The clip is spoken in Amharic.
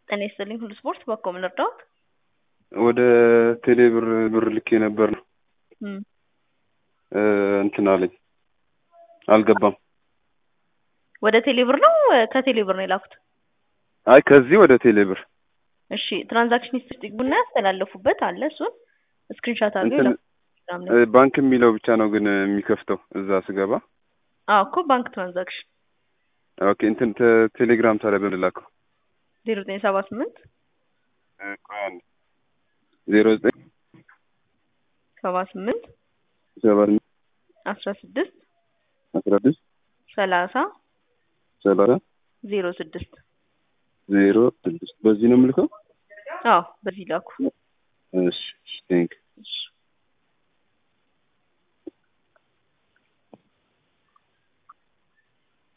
ጤና ይስጥልኝ ሁሉ ስፖርት በኮ ምን ልርዳዎት? ወደ ቴሌ ብር ብር ልኬ ነበር ነው እም፣ እንትን አለኝ አልገባም። ወደ ቴሌ ብር ነው ከቴሌ ብር ነው የላኩት? አይ ከዚህ ወደ ቴሌ ብር እሺ ትራንዛክሽን ሂስትሪ ቡና ያስተላለፉበት አለ እሱን ስክሪንሻት አድርገው እንትን ይላኩ። ቴሌግራም ላይ። ባንክ የሚለው ብቻ ነው ግን የሚከፍተው እዛ ስገባ። አዎ እኮ ባንክ ትራንዛክሽን ኦኬ እንትን ተ- ቴሌግራም ታዲያ በምን ላከው? ዜሮ ዘጠኝ ሰባ ስምንት ዜሮ ዘጠኝ ሰባ ስምንት ሰባ አስራ ስድስት አስራ ስድስት ሰላሳ ሰላሳ ዜሮ ስድስት ዜሮ ስድስት በዚህ ነው የምልከው። አዎ በዚህ ላኩ። እሺ ቴንክ እሺ